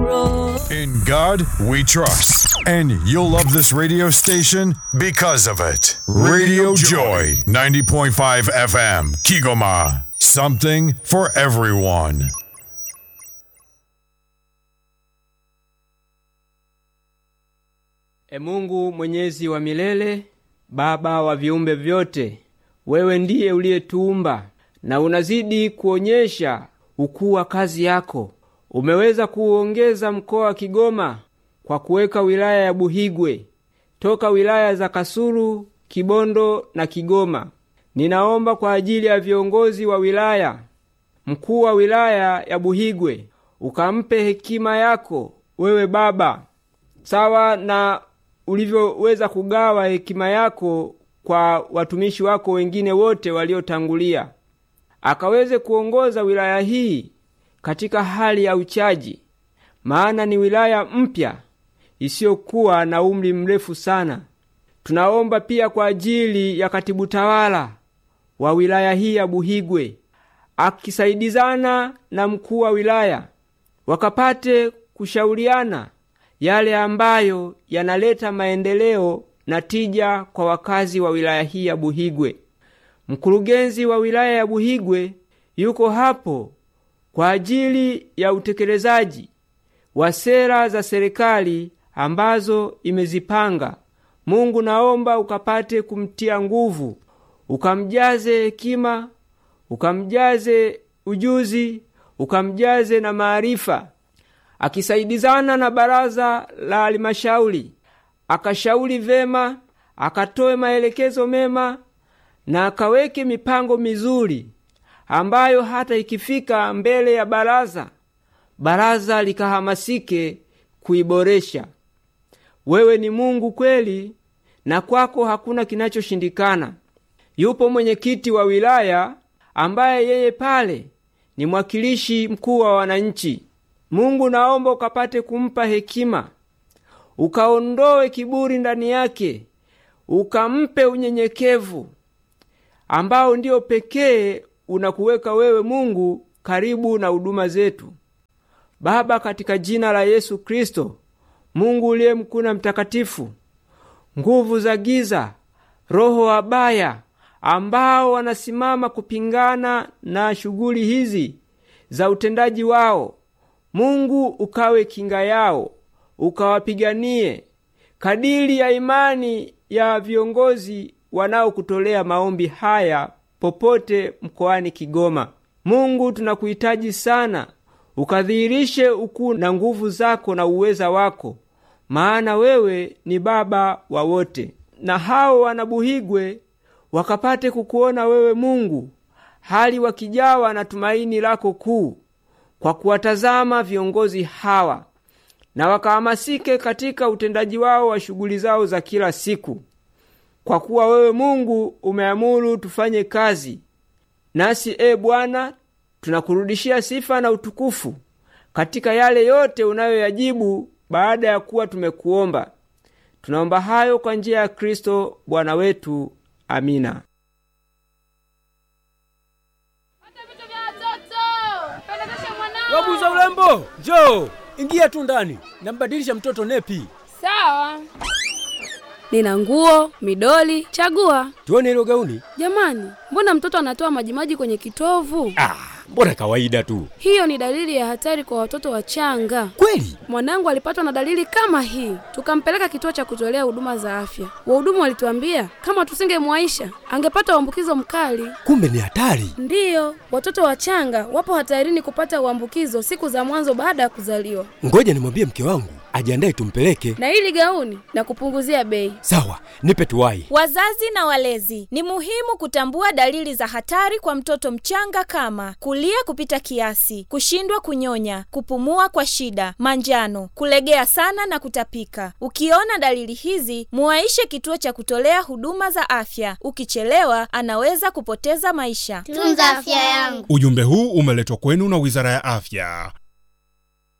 road. In God we trust. And you'll love this radio station because of it. Radio Joy, 90.5 FM, Kigoma. Something for everyone. E Mungu mwenyezi wa milele, Baba wa viumbe vyote, wewe ndiye uliyetuumba na unazidi kuonyesha ukuu wa kazi yako. Umeweza kuuongeza mkoa wa Kigoma kwa kuweka wilaya ya Buhigwe toka wilaya za Kasulu, Kibondo na Kigoma. Ninaomba kwa ajili ya viongozi wa wilaya, mkuu wa wilaya ya Buhigwe ukampe hekima yako wewe Baba, sawa na ulivyoweza kugawa hekima yako kwa watumishi wako wengine wote waliotangulia, akaweze kuongoza wilaya hii katika hali ya uchaji, maana ni wilaya mpya isiyokuwa na umri mrefu sana. Tunaomba pia kwa ajili ya katibu tawala wa wilaya hii ya Buhigwe akisaidizana na mkuu wa wilaya wakapate kushauriana yale ambayo yanaleta maendeleo na tija kwa wakazi wa wilaya hii ya Buhigwe. Mkurugenzi wa wilaya ya Buhigwe yuko hapo kwa ajili ya utekelezaji wa sera za serikali ambazo imezipanga. Mungu, naomba ukapate kumtia nguvu, ukamjaze hekima, ukamjaze ujuzi, ukamjaze na maarifa, akisaidizana na baraza la halmashauri, akashauri vema, akatoe maelekezo mema na akaweke mipango mizuri ambayo hata ikifika mbele ya baraza, baraza likahamasike kuiboresha. Wewe ni Mungu kweli, na kwako hakuna kinachoshindikana. Yupo mwenyekiti wa wilaya ambaye yeye pale ni mwakilishi mkuu wa wananchi. Mungu, naomba ukapate kumpa hekima, ukaondoe kiburi ndani yake, ukampe unyenyekevu ambao ndiyo pekee unakuweka wewe Mungu karibu na huduma zetu. Baba, katika jina la Yesu Kristo, Mungu uliye mkuu na mtakatifu, nguvu za giza, roho wabaya ambao wanasimama kupingana na shughuli hizi za utendaji wao, Mungu ukawe kinga yao, ukawapiganie kadiri ya imani ya viongozi wanaokutolea maombi haya popote mkoani Kigoma. Mungu, tunakuhitaji sana, ukadhihirishe ukuu na nguvu zako na uweza wako, maana wewe ni Baba wa wote, na hao wanabuhigwe wakapate kukuona wewe Mungu, hali wakijawa na tumaini lako kuu, kwa kuwatazama viongozi hawa, na wakahamasike katika utendaji wao wa shughuli zao za kila siku kwa kuwa wewe Mungu umeamuru tufanye kazi, nasi e Bwana, tunakurudishia sifa na utukufu katika yale yote unayoyajibu baada ya kuwa tumekuomba. Tunaomba hayo kwa njia ya Kristo Bwana wetu. Amina. Wabuza urembo, njoo ingia tu ndani, nambadilisha mtoto nepi. Sawa. Nina nguo, midoli, chagua. Tuone hilo gauni. Jamani, mbona mtoto anatoa majimaji kwenye kitovu? Ah, mbona kawaida tu. Hiyo ni dalili ya hatari kwa watoto wachanga. Kweli? Mwanangu alipatwa na dalili kama hii, tukampeleka kituo cha kutolea huduma za afya. Wahudumu walituambia kama tusingemwaisha angepata uambukizo mkali. Kumbe ni hatari. Ndiyo, watoto wachanga wapo hatarini kupata uambukizo siku za mwanzo baada ya kuzaliwa. Ngoja nimwambie mke wangu ajiandae tumpeleke. Na hili gauni na kupunguzia bei. Sawa, nipe tuwai. Wazazi na walezi, ni muhimu kutambua dalili za hatari kwa mtoto mchanga kama kulia kupita kiasi, kushindwa kunyonya, kupumua kwa shida, manjano, kulegea sana na kutapika. Ukiona dalili hizi, muwaishe kituo cha kutolea huduma za afya. Ukichelewa, anaweza kupoteza maisha. Tunza afya yangu. Ujumbe huu umeletwa kwenu na Wizara ya Afya.